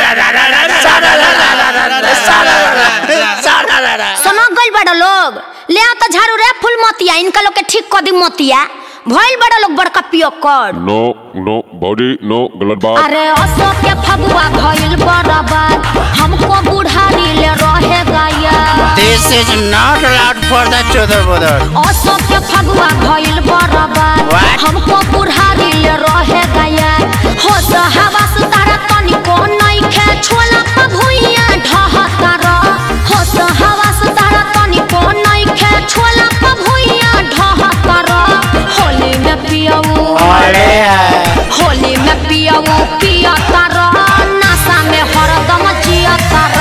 समझ गइल बड़ा लोग ले आओ तो झाड़ू रे फूल मोतिया इनका लोग के ठीक कर दी मोतिया भइल बड़ा लोग बड़का पियो कर नो नो बॉडी नो गलत बात अरे अशोक के फगुआ भइल बराबर हमको बुढ़ारी ले रहेगा यार This is not allowed for the chudar budar. Ashok के फगुआ भइल बराबर What? हमको बुढ़ारी ले रहेगा यार हो तो हवा सुतारा तनिको नइखे छोला पर भुइया ढहता र हो तो हवा सुतारा तनिको नइखे छोला पर भुइया ढहता र होली में पियऊ अरे होली में पियऊ पियता र नशा में हरदम जियता र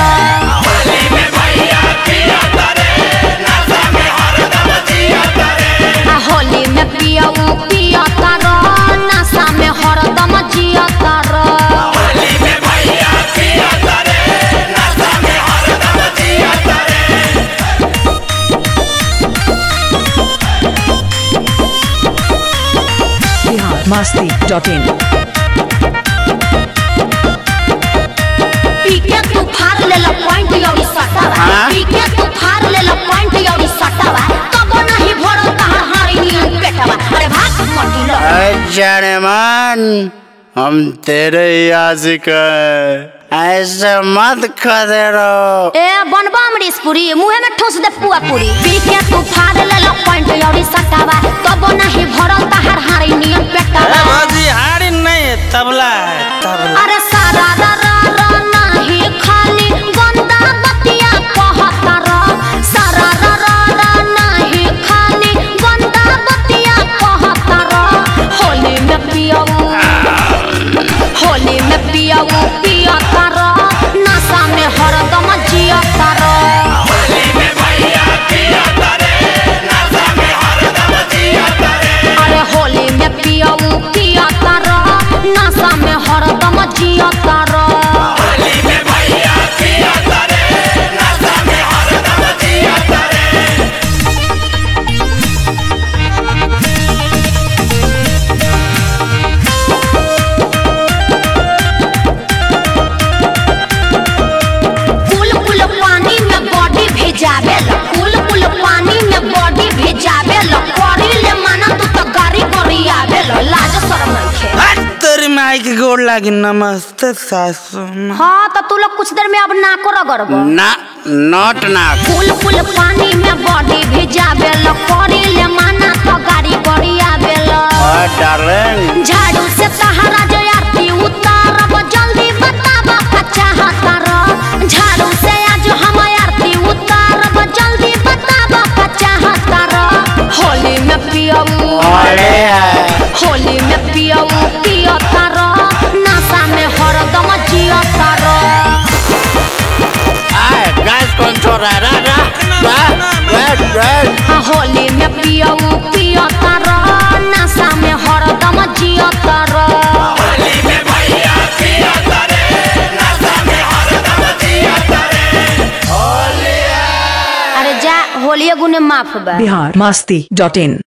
आ होली में पियऊ पियता र नशा में हरदम जियता र biharmasti.in पीके तू फाड़ ले ला पॉइंट यौरी सटावा हाँ? पीके तू फाड़ ले ला पॉइंट यौरी सटावा तब नहीं भरल तहर हारी नियन पेटवा अरे भाग मटी लो जाने मन हम तेरे याजिक ऐसे मत खदे रहो ए बनबा अमरीश पुरी मुंहे में ठूस दे पुआ पूरी पीके तू फाड़ ले ला पॉइंट यौरी सटावा तब नहीं भरल तहर हारी नियन पेटवा बाजी हाड़ी नहीं तबला है तबला अरे सारा रा रा रा नाही खाली गंदा बतिया कहता र सारा रा रा रा नाही खाली गंदा बतिया कहता र होली में पियऊ होली में पियऊ पियता र नशा में हरदम जियता र अरे होली में पियऊ पियता र नशा में हरदम जियता र कुल कुल पानी में बॉडी भेजावे ल कुल कुल पानी में बॉडी भेजावे ल करी ले माना तू तो गाड़ी गड़ी आवे ल लाज शरम नइखे हट तेरी माई की गोड़ लागी नमस्ते सासू माँ। हाँ तो तू लोग कुछ देर में अब नाको रगड़ब ना नॉट ना कुल कुल पानी में बॉडी भेजावे ल करी ले माना तो गाड़ी गड़ी आवे ल डार्लिंग झाड़ू से सहारा जो आरती उतारब जल्दी बताब का चाहता र झाड़ू से आज हम आरती उतारब जल्दी बताब का चाहता र होली में पियऊ अरे होली में पियऊ पियता र नशा में हरदम जियता र आए गैस कंट्रोल है रा रा रा रेड रेड आ होली में पियऊ पियता र नशा में हरदम जियता र अरे जा होलिया गुने माफ बा biharmasti.in